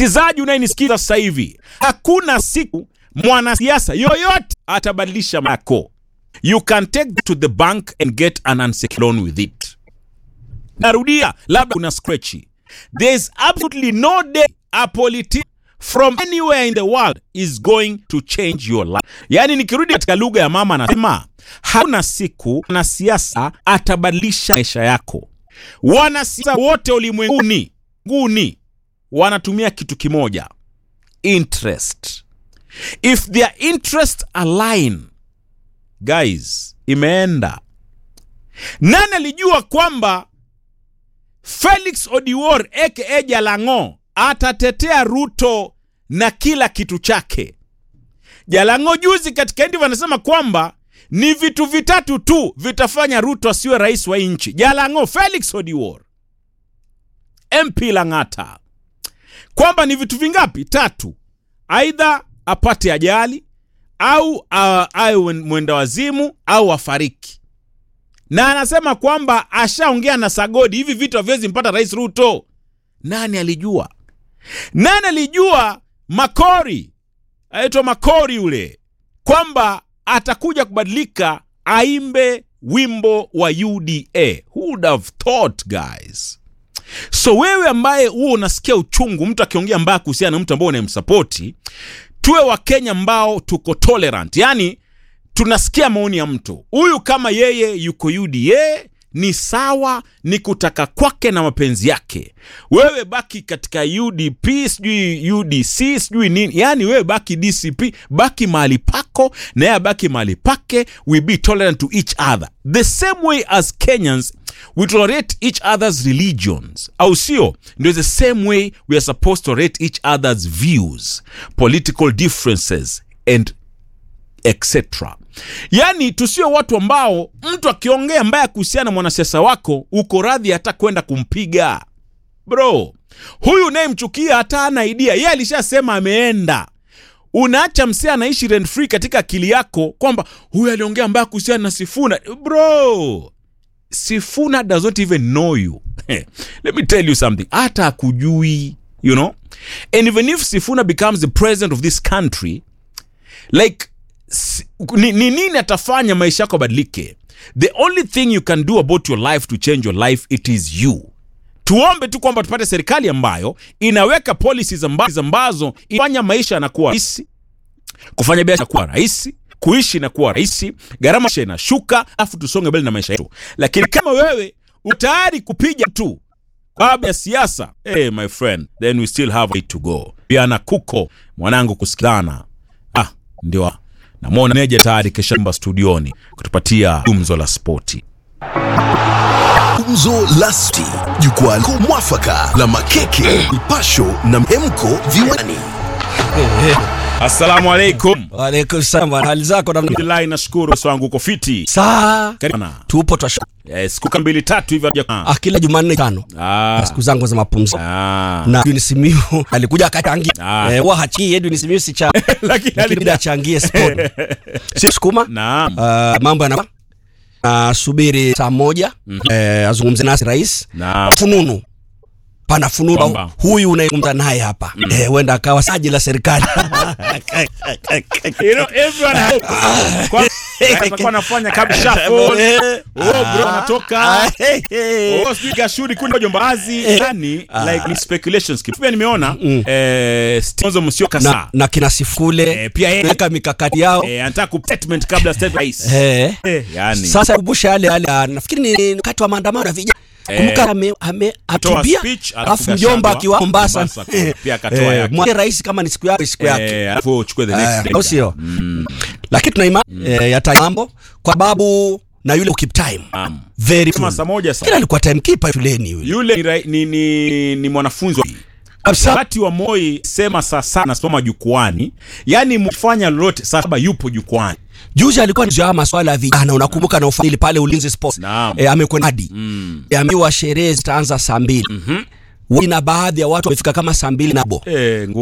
Msikizaji unayenisikiza sasa hivi, hakuna siku mwanasiasa yoyote atabadilisha mako. You can take to the bank and get an unsecured loan with it. Narudia, labda kuna scratchy. There is absolutely no day a politician from anywhere in the world is going to change your life. Yaani, nikirudi katika lugha ya mama, anasema hakuna siku mwanasiasa atabadilisha maisha yako. Wanasiasa wote ulimwenguni nguni wanatumia kitu kimoja, interest. If their interest align, guys, imeenda. Nani alijua kwamba Felix Odiwuor aka Jalang'o atatetea Ruto na kila kitu chake? Jalang'o juzi katika interview anasema kwamba ni vitu vitatu tu vitafanya Ruto asiwe rais wa nchi. Jalang'o, Felix Odiwuor, MP Lang'ata, kwamba ni vitu vingapi? Tatu, aidha apate ajali au uh, awe mwenda wazimu au afariki. Na anasema kwamba ashaongea na Sagodi, hivi vitu haviwezi mpata rais Ruto. Nani alijua? Nani alijua Makori aitwa Makori yule kwamba atakuja kubadilika aimbe wimbo wa UDA. Who would have thought guys? So wewe ambaye huo unasikia uchungu mtu akiongea mbaya kuhusiana na mtu ambao unayemsapoti, tuwe Wakenya ambao tuko tolerant, yani tunasikia maoni ya mtu huyu, kama yeye yuko UDA ni sawa, ni kutaka kwake na mapenzi yake. Wewe baki katika UDP, sijui UDC, sijui nini, yani wewe baki DCP, baki mahali pako na yeye abaki mahali pake. We be tolerant to each other the same way as Kenyans we tolerate each other's religions, au sio? Ndio the same way we are supposed to tolerate each other's views, political differences and etc. Yaani tusio watu ambao mtu akiongea mbaya kuhusiana na mwanasiasa wako uko radhi hata kwenda kumpiga. Bro, huyu unayemchukia hata ana idea, yeye alishasema ameenda. Unaacha msee anaishi rent free katika akili yako kwamba huyu aliongea mbaya kuhusiana na Sifuna. Bro, Sifuna does not even know you. Let me tell you something. Hata akujui, you know? And even if Sifuna becomes the president of this country, like ni, ni nini atafanya maisha yako abadilike? The only thing you can do about your life to change your life it is you. Tuombe tu kwamba tupate serikali ambayo inaweka policies ambazo, ambazo ifanya maisha yanakuwa rahisi, kufanya biashara kuwa rahisi, kuishi inakuwa rahisi, gharama inashuka, afu tusonge mbele na maisha yetu. Lakini kama wewe utayari kupiga tu kwa sababu ya siasa, hey, my friend, then we still have a way to go. Piana kuko mwanangu, kusikilana ah, ndio namwona Meja tayari keshamba studioni kutupatia gumzo la spoti. Gumzo la Spoti, jukwaa lako mwafaka la makeke, mpasho na mhemko viwani. Assalamu alaikum. Waalaikum salam, hali zako namna? Alhamdulillah, nashukuru bosi wangu uko fiti. Saa Karibu sana. tupo twasha Eh, siku kama mbili tatu hivi hatuja- ah, kila Jumanne tano Ah. siku zangu za mapumziko Ah. na Edwin Simiyu alikuja akachangia Ah. eh, huwa hachii Edwin Simiyu si cha Lakini lakini ali- bila achangie sport si sukuma Naam. Ah, mambo yana uh, subiri saa moja eh, azungumze nasi rais Naam. fununu pana fununu Kwamba. huyu unayezungumza naye hapa eh, huenda akawa saji la serikali You know, everyone hopes. Kwa- atakuwa anafanya kabisa phone. Oh, bro anatoka. Oh, sijui Gashuri kundi jombazi. Yani like ni speculations. Pia nimeona eh Stonzo Musyoka na, saa. na kina Sifule Eh, pia yeye weka mikakati yao eh, anataka ku statement kabla state rais. eh. Eh, yani. Sasa kumbusha yale yale, ah, nafikiri ni wakati wa maandamano ya vijana. Eh. Kumbuka ame ame Toa atubia speech, alafu alafu Gachagua, mjomba akiwa Mombasa Mombasa, pia akatoa Eh, yake. mwambie rais kama ni siku yake siku yake Eh, alafu uchukue the next Eh, day. au sio? Lakini tuna imani eh, yata mambo kwa sababu na yule keep time Naam. very Kama full. saa moja saa. Kila alikuwa timekeeper shuleni yule Yule ni, rai- ni, ni, ni mwanafunzi wa kabisa. wakati wa Moi sema saa saba nasimama jukwani, yani mfanya lolote saa saba yupo jukwani. Juzi alikuwa ni maswala ya vijana, unakumbuka na ufadhili pale Ulinzi Sports Naam. eh, amekwenda hadi mm. amewa sherehe zitaanza saa mbili mm-hmm. na baadhi ya watu wamefika kama saa mbili na bo Eh,